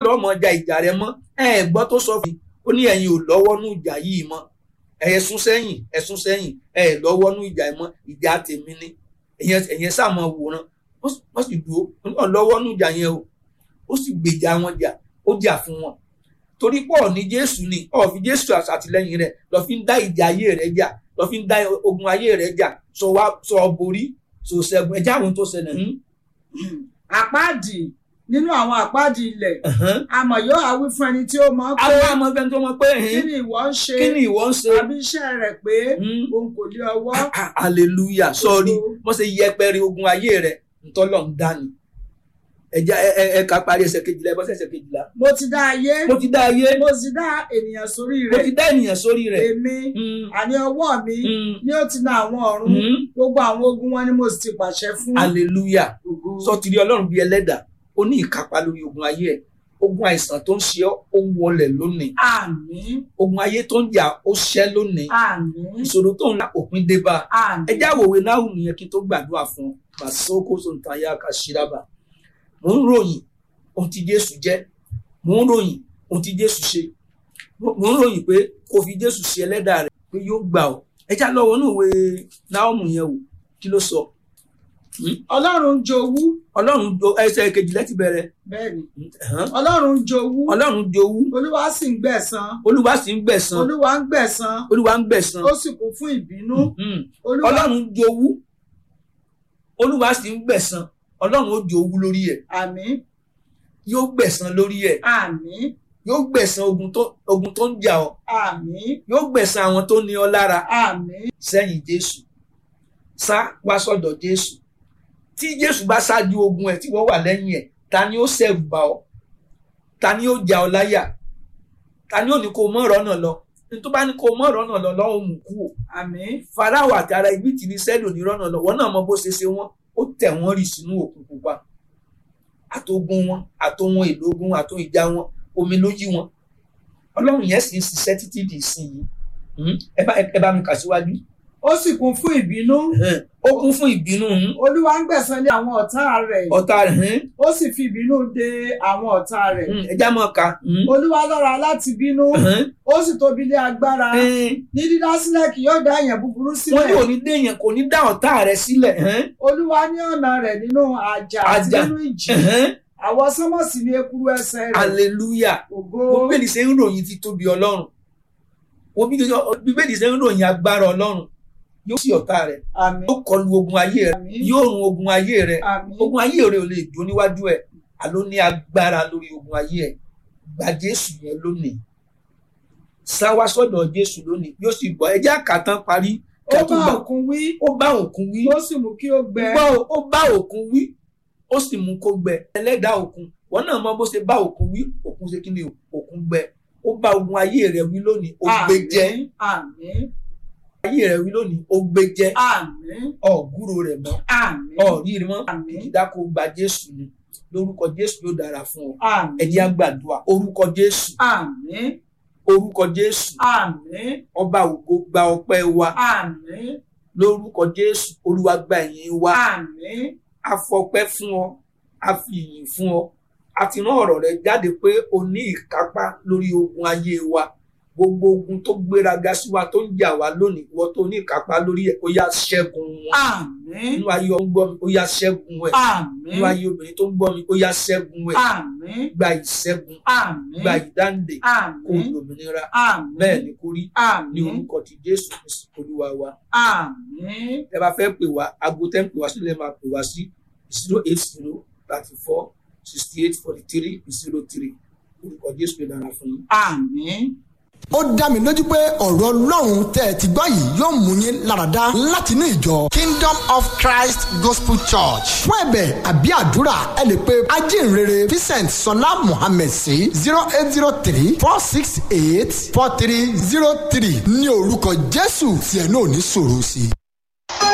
lọ́ọ́ mọ ja ìjà rẹ mọ́ ẹ ẹ gbọ́ tó sọ fún mi ó ní ẹ̀yin ò lọ́wọ́ nú ìjà yìí mọ́ ẹ sún sẹ́yìn ẹ sún sẹ́yìn ẹ ẹ lọ́wọ́ nú ìjà yìí mọ́ ìjà tèmi ni ẹ̀yẹn sàmọ̀ wòran wọ́n sì dúró ó lọ́wọ́ nú ìjà yẹn o ó sì gbèjà wọn jà ó jà fún wọn torí pọ̀ ní jésù ni ọ̀ fi jésù àtìlẹ́yìn rẹ̀ lọ fi ń dá ìjà ayé rẹ̀ jà lọ fi ń dá ogun ayé rẹ̀ jà sọ wá sọ borí sọ ṣẹ́gun ẹjẹ àwọn tó ṣẹlẹ̀ ń. àpáàdì nínú àwọn àpáàdì ilẹ̀ àmọ̀ yóò àwí fún ẹni tí ó mọ̀ pé àwọn àmọ́ fẹ́ni tó mọ̀ pé kí ni ìwọ ń ṣe kí ni ìwọ ń ṣe. àbí iṣẹ́ rẹ̀ pé òun kò lé ọwọ́. hallelujah sọ́ọ́rí wọ́n ṣe yẹpẹrẹ ogun ayé rẹ̀ ntọ́lọ̀ ń dání ẹja ẹ ẹ ká parí ẹsẹ̀ kejìlá ẹ bọ́ sí ẹsẹ̀ kejìlá. mo ti dá ayé mo ti dá ayé mo sì dá ènìyàn sórí mo rẹ̀ ti dá ènìyàn sórí rẹ̀. èmi Mm, àní ọwọ́ mi mm, ni ó ti na àwọn ọ̀run mm. gbogbo àwọn ogun wọn ni mo sì ti pàṣẹ fún. hallelujah Ògo. sọ ti rí ọlọ́run bíi ẹlẹ́dà ó ní ìkápá lórí ogun ayé ẹ̀ ogun àìsàn tó ń ṣe ọ́ ó wọlẹ̀ lónìí àmín ogun ayé tó ń jà ó ṣẹ́ lónìí àmín ìṣòro tó ń la òpin dé bá a àmín. ẹ já wòwe náà nìyẹn kí n tó gbàdúrà fún ọ màsókò sọ̀tàyà kàṣíràbà mò ń ròyìn ohun tí jésù jẹ́ mò ń ròyìn ohun tí jésù ṣe mò ń ròyìn pé kò fi jésù ṣe ẹlẹ́dà rẹ̀ pé yóò gbà ọ́ ẹ já lọ́wọ́ inú ìwé náà yẹn wò kí ló sọ ọlọ́run jowú ọlọ́run do ẹsẹ̀ kejìlá ti bẹ̀rẹ̀ bẹ́ẹ̀ ni ẹ̀hán. ọlọ́run jowú ọlọ́run jowú olúwa sì ń gbẹ̀san olúwa sì ń gbẹ̀san olúwa ń gbẹ̀san olúwa ń gbẹ̀san ó sì kún fún ìbínú Mhm. olúwa ọlọ́run jowú olúwa sì ń gbẹ̀san ọlọ́run ó jowú lórí ẹ̀ àmín yóò gbẹ̀san lórí ẹ̀ àmín yóò gbẹ̀san ogun tó ogun tó ń jà ọ́ àmín yóò gbẹ̀san àwọn tó ní ọ lára àmín sẹ́yìn jésù sá wá sọ́dọ̀ jésù tí jésù bá ṣáájú ogun ẹ̀ tí wọ́n wà lẹ́yìn ẹ̀ ta ni ó ṣẹ̀rù bá ọ ta ni ó jà ọ láyà ta ni ó ní kó mọ́ ọ̀rọ̀ náà lọ ní tó bá ní kó mọ́ ọ̀rọ̀ náà lọ lọ́wọ́ mú kú o àmín farao àti ara ibi tì ní sẹ́lò ní rọ́nà lọ wọ́n náà mọ bó ṣe ṣe wọ́n ó tẹ̀ wọ́n rì sínú òkun pupa àtogun wọn àtohun èlò ogun àtohun ìjà wọn omi ló yí wọn ọlọ́run yẹn sì ń ṣiṣẹ́ títí di ìsinyìí Hmm? ẹ bá ẹ bá mi kà síwájú ó sì kún fún ìbínú ó kún fún ìbínú hmm? olúwa ń gbẹ̀san lé àwọn ọ̀tá rẹ̀ ọ̀tá rẹ̀ hmm? ó sì fi ìbínú de àwọn ọ̀tá rẹ̀ Hmm, ẹ já mọ́ ka hmm? olúwa lọ́ra láti bínú Hmm? ó sì tóbi lé agbára Hmm? ní dídá sílẹ̀ kì yóò dá èèyàn búburú wọ́n ní sílẹ̀ òní déyàn kò ní dá ọ̀tá rẹ̀ sílẹ̀ hmm? olúwa ní ọ̀nà rẹ̀ nínú àjà àti Àjà. nínú ìjì Hmm? àwọn sánmọ̀sì ní ekuru ẹsẹ̀ rẹ̀ hallelujah ògo bíbélì ṣe ń ròyìn títóbi ọlọ́run wo bí bíbélì ṣe ń ròyìn agbára ọlọ́run yóò sí ọ̀tá rẹ̀ àmín yóò kọlu ogun ayé rẹ̀ àmín yóò run ogun ayé rẹ̀ àmín ogun ayé rẹ̀ ò lè dúró níwájú ẹ̀ àló ní agbára lórí ogun ayé ẹ̀ gba jésù yẹn lónìí sá wá sọ́dọ̀ jésù lónìí yóò sì bọ́ ẹjẹ́ àkàtàn parí ó kẹ́tù bá gbà òkun wí ó bá òkun wí ó sì mú kí ó gbẹ gbọ́ ó bá òkun wí ó sì mú kó gbẹ ẹlẹ́dàá òkun wọn náà mọ bó ṣe bá òkun wí òkun ṣe kí ni o? òkun gbẹ ó bá ogun ayé rẹ̀ wí lónìí ó gbé jẹ àmín ayé rẹ̀ wí lónìí ó gbé jẹ àmín ọ̀gúrò rẹ̀ mọ́ àmín ọ̀rí mọ́ àmín ìdáko gba jésù ni lórúkọ jésù yóò dára fún ọ àmín ẹ jẹ́ á gbàdúrà orúkọ jésù àmín orúkọ jésù àmín ọba ògo gba ọpẹ́ wa àmín lórúkọ jésù olúwa gba ìyìn wa àmín a fọpẹ́ fún ọ a fi ìyìn fún ọ a ti rán ọ̀rọ̀ rẹ jáde pé o ní ìkápá lórí ogun ayé wa gbogbo ogun tó gbéraga sí wa tó ń jà wá lónìí ìwọ tó ní ìkápá lórí ẹ̀ ó yá ṣẹ́gun wọn àmín nínú ayé ọ ń gbọ́ mi ó yá ṣẹ́gun ẹ̀ àmín nínú ayé obìnrin tó ń gbọ́ mi ó yá ṣẹ́gun ẹ̀ àmín gba ìṣẹ́gun àmín gba ìdáǹdè kó àmín lòmìnira àmín bẹ́ẹ̀ ni kó rí ní àmín orúkọ ti jésù Kristi olúwa wa àmín ẹ bá fẹ́ pè wá aago tẹ́ ń pè wá sílẹ̀ máa pè wá sí zero eight zero thirty four sixty eight forty three zero three orúkọ jésù lè dára fún yín. àmín. ó dá mi lójú pé ọ̀rọ̀ ọlọ́run tẹ́ ẹ ti gbọ́ yìí yóò mú yín láradá láti inú ìjọ kingdom of christ gospel church fún ẹ̀bẹ̀ àbí àdúrà ẹ lè pe ajínrere vincent sọlá mohammed sí zero eight zero three four six eight four three zero three ní orúkọ jésù tí ẹ náà ní sọ̀rọ̀ sí i.